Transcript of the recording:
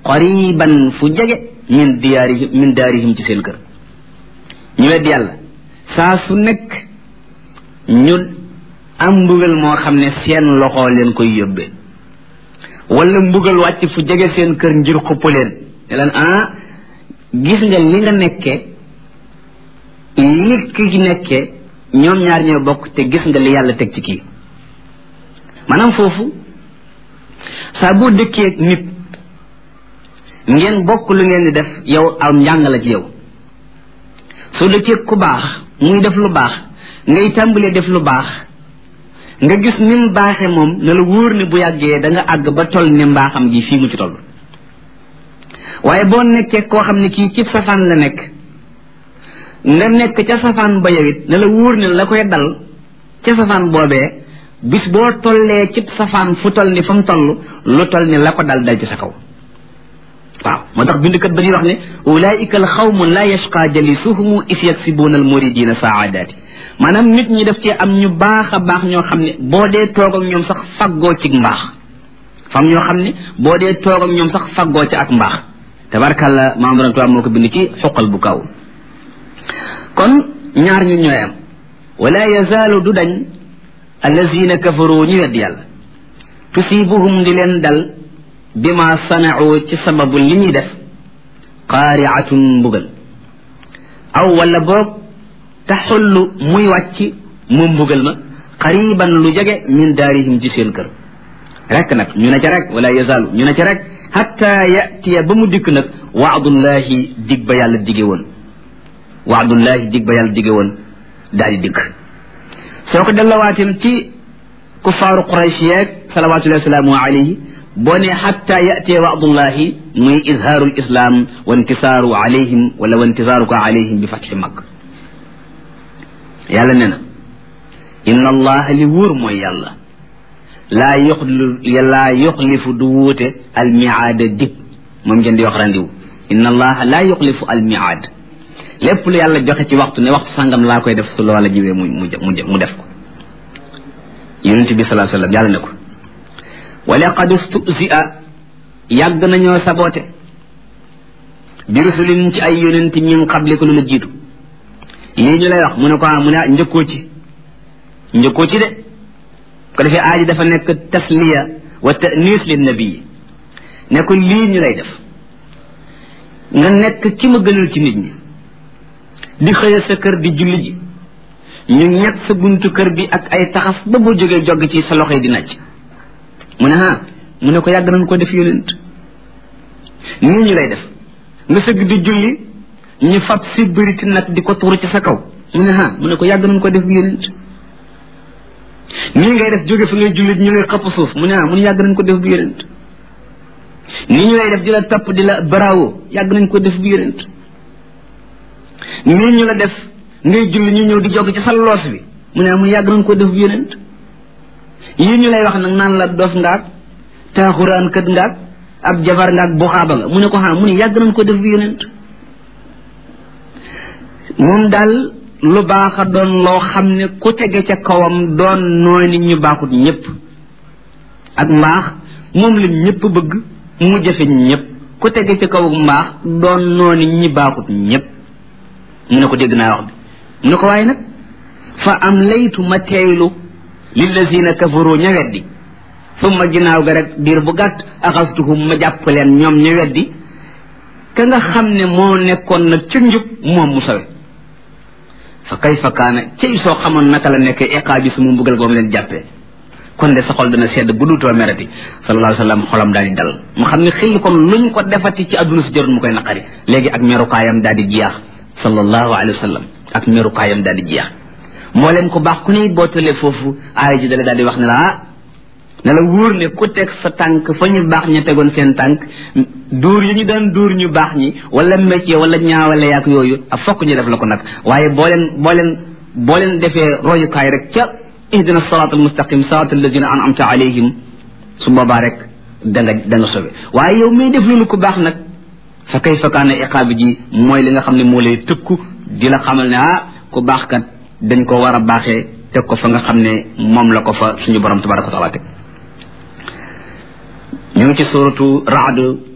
qariban fu jege min diyaarihim min daarihim ci seen kër ñu wedd yàlla saa su nekk ñu am mbugal moo xam ne seen loxo leen koy yóbbee wala mbugal wàcc fu jege seen kër ngir xupp leen ne leen ah gis nga li nga nekkee li ki nekkee ñoom ñaar ñoo bokk te gis nga li yàlla teg ci kii maanaam foofu saa boo dëkkee nit ngeen bokk lu ngeen di def yow am njàng la ci yow soo dëkkee ku baax muy def lu baax ngay tàmbalee def lu baax nga gis ni mu baaxee moom ne la wóor ne bu yàggee da nga àgg ba toll ne mbaaxam gi fii mu ci toll waaye boo nekkee koo xam ne kii ci safaan la nekk nga nekk ca safaan ba yow it ne la wóor ne la koy dal ca safaan boobee bis boo tollee ci safaan fu toll ni fa mu toll lu toll ni la ko dal dal ci sa kaw waaw moo tax bindkat ba ñuy wax ne ulaika al xawmu la yashqa jalisuhumu is yaksibuuna al muridina saadaati maanaam nit ñi daf cee am ñu baax a baax ñoo xam ne boo dee toog ak ñoom sax faggoo ci mbaax fam ñoo xam ne boo dee toog ak ñoom sax faggoo ci ak mbaax tabarkàlla maam borom tubaab moo ko bind ci xuqal bu kaw kon ñaar ñu ñooy am wala yazaalu du dañ allazina kafaru ñu wedd yàlla tusibuhum di leen dal bima sanau ci sababu li ñuy def qaariatun mbugal aw wala boog taxullu muy wàcc mu mbugal ma qariban lu jege min daarihim ci seen kër rek nag ñu ne ca rek wala yazaalu ñu ne ca rek hatta yatiya ba mu dikk nag waadullahi dig ba yàlla dige woon waadullahi dig ba yàlla dige woon daal di dikk soo ko dellawaatim ci kuffaaru quraysh yeeg salawatullahi wasalaamu alayhi boo ne xatta yatee waadullahi muy izhaaru lislaam wa intisaaru alayhim wala wa intisaaruka alayhim bi fatxi mag yàlla ne na inna allaha li wóor mooy yàlla laa yoxli laa yoxlifu du wuute almiaada dig moom ngeen di wax randiw inna allaha laa yoxlifu almiaad lépp lu yàlla joxe ci waxtu ne waxtu sàngam laa koy def su loola jiwee mu mu mu def ko yonent bi salaa sallam yàlla ne ko wa laqad stusia yàgg nañoo saboote bi rusulin ci ay yonent min qabli ko lu la jiitu lii ñu lay wax mu ne ko mu ne njëkkoo ci njëkkoo ci de ko defee aaji dafa nekk tasliya wa tanis lin nabii ne ko lii ñu lay def nga nekk ki ma gënal ci nit ñi di xëya sa kër di julli ji ñu ñett sa buntu kër bi ak ay taxas ba boo jógee jogg ci sa loxo yi di nàcc mu ne ah mu ne ko yàgg nañ ko def yonent nii ñu lay def nga sëgg di julli ñu fab si bëriti nag di ko tuuru ci sa kaw mu ne ah mu ne ko yàgg nañ ko def yonent nii ngay def jóge fi ngay julli ñu lay xëpp suuf mu ne ah mu ne yàgg nañ ko def bu yonent nii ñu lay def di la topp di la bravo yàgg nañ ko def bu yonent nii ñu la def ngay julli ñu ñëw di jog ci sa loos bi mu ne mu yàgg nañ ko def bu yonent yii ñu lay wax nag naan la dof ngaak taaxuraan kët ngaak ab jabar ngaak buxaaba nga mu ne ko xam mu ne yàgg nañ ko def bu yonent moom daal lu baax a doon loo xam ne ku tege ca kawam doon nooy nit ñu baaxut ñëpp ak mbaax moom la ñëpp bëgg mu jafe ñëpp ku tege ca kaw mbaax doon noo nit ñi baaxut ñëpp mu ne ko dégg naa wax bi mu ne ko waaye nag fa am laytu ma teeylu lillazina kafaru ña weddi summa ginnaaw ga rek diir bu gàtt axastuhum ma jàpp leen ñoom ña weddi ka nga xam ne moo nekkoon nag ca njub moom mu sawe fa kayfa kaana cey soo xamoon naka la nekkee iqaabi su mu mbugal goom leen jàppee kon de sa xol dana sedd bu duutoo merati sallallahu alayhi wa sallam xolam daal di dal mu xam ne xëy kon luñ ko defati ci àdduna si jarul mu koy naqari léegi ak merukaayam daal di jeex sallallahu alayhi wa sallam ak merukaayam daal di jeex moo leen ko baax ku ne boo tëlee foofu aaya ji dale daal di wax ne la ah ne la wóor ne ku teg sa tànk fa ñu baax ña tegoon seen tànk dóor yi ñu daan dóor ñu baax ñi wala métier wala ñaawale yaak yooyu ak fokk ñu def la ko nag waaye boo leen boo leen boo leen defee royukaay rek ca ihdina siraat almustaqim siraat alladina an'amta alayhim su boobaa rek da nga da nga sobe waaye yow may def loolu ku baax nag fa kayfa kaana iqaabi ji mooy li nga xam ne moo lay tëkku di la xamal ne ah ku baax kat dañ ko war a baaxee teg ko fa nga xam ne moom la ko fa suñu borom tabaraka wa taala teg ñu ngi ci suratu raad